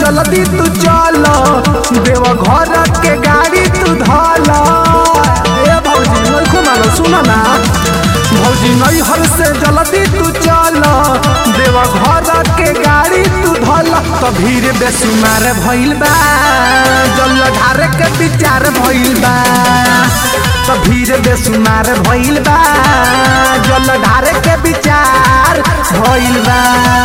जल्दी तू चल देव घर के गाड़ी तू धल ए भौजी नहीं मारो सुन ना भौजी नहीं हर से जल्दी तू चल देव घर के गाड़ी तू धल तो भीड़ बेसुमार भइल बा जल ढारे के विचार भइल बा तो भीड़ बेसुमार भइल बा जल ढारे के विचार भइल बा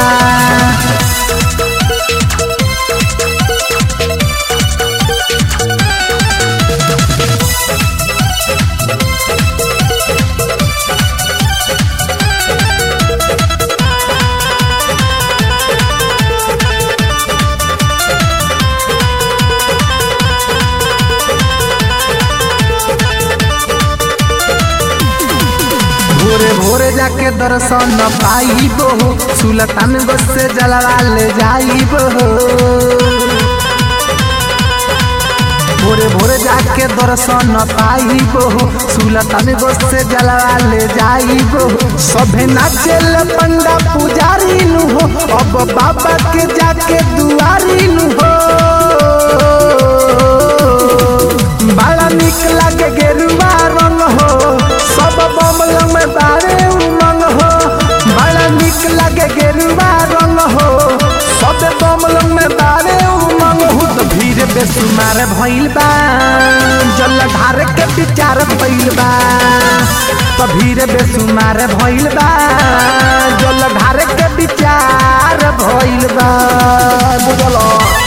भोरे भोरे जाके दर्शन पाइब हो सुलतान गो से जलवा ले जाइब हो भोरे भोरे जाके दर्शन पाइब हो सुलतान गो से जलवा ले जाइब हो सभे नाचेल पंडा पुजारी नु हो अब बाबा के जाके दुआरी नु हो बड़ा निक लागे गेरुआ रंग हो सब बमल में बारे उमंग हो बड़ा निक लागे गेरुआ रंग हो सब बमल में बारे उमंग हो तो भीड़ बेसुमार भइल बा जल ढार के विचार भइल बा तो भीड़ बेसुमार भइल बा जल ढार के विचार भइल बा बुझलो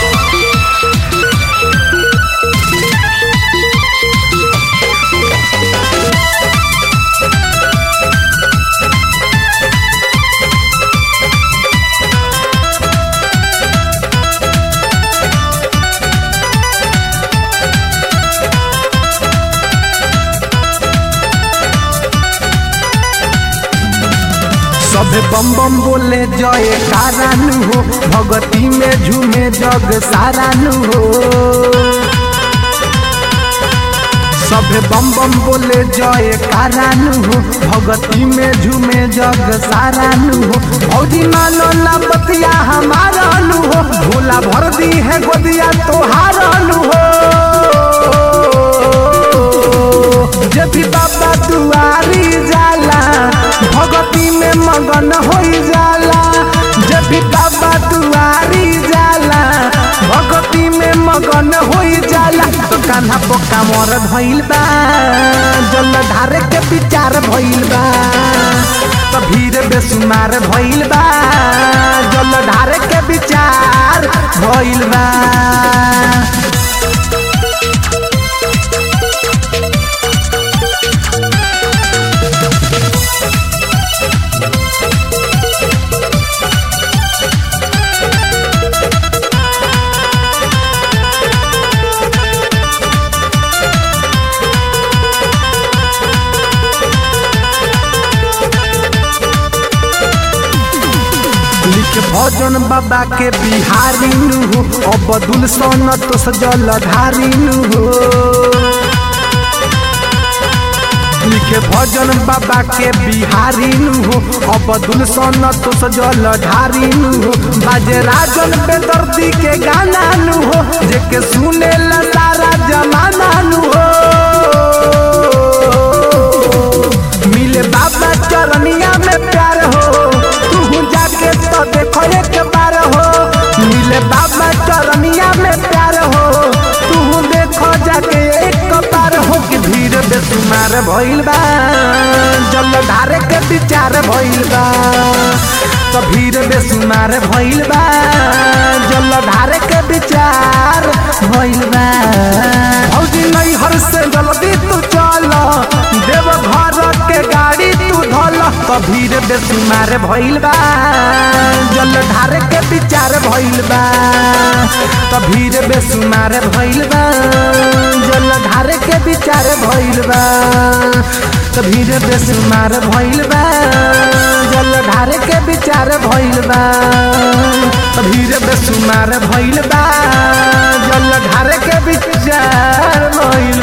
सब बम बम बोले जय कारानु हो भगती में झूमे जग सारानु हो सब बम बम बोले जय कारानु हो भगती में झूमे जग सारानु हो भौजी मानो ना बतिया हमारा नु हो भोला भर दी है गोदिया तोहारा नु हो जब भी बाबा दुआरी जाला भगती में मगन हो जाला जब भी बाबा दुआरी जाला भगती में मगन हो जाला तो कान्हा पोका मोर भइल बा जल धारे के विचार भइल बा तो भीड़ बेसुमार भइल बा जल धारे के विचार भइल बा लिख भजन बाबा के बिहारी नु हो अबदुल सोन तो सजल धारी नु हो लिखे भजन बाबा के बिहारी नु हो अबदुल सोन तो सजल धारी नु हो बाजे राजन बेदर्दी के गाना नु हो जेके सुने ला सारा जमाना नु हो मिले बाबा चरनिया में प्यार हो तू जाके तो देखो एक बार हो मिले बाबा चरनिया में प्यार हो तू देखो जाके एक बार हो कि भीड़ बेसुमार भइल बा जल धारे के विचार भइल बा तो भीड़ बेसुमार भइल बा जल धारे के विचार भइल बा भौजी नहीं हर से जल्दी तू चल देव घर के गाड़ी तू धल तो भीड़ बेसुमार भइल बा जल धारे के विचार भइल बा तो भीड़ बेसुमार भइल बा जल धारे के विचार भइल बा तो भीड़ बेसुमार भइल बा जल धारे के विचार भइल बा तो भीड़ बेसुमार भइल बा जल धारे के विचार भइल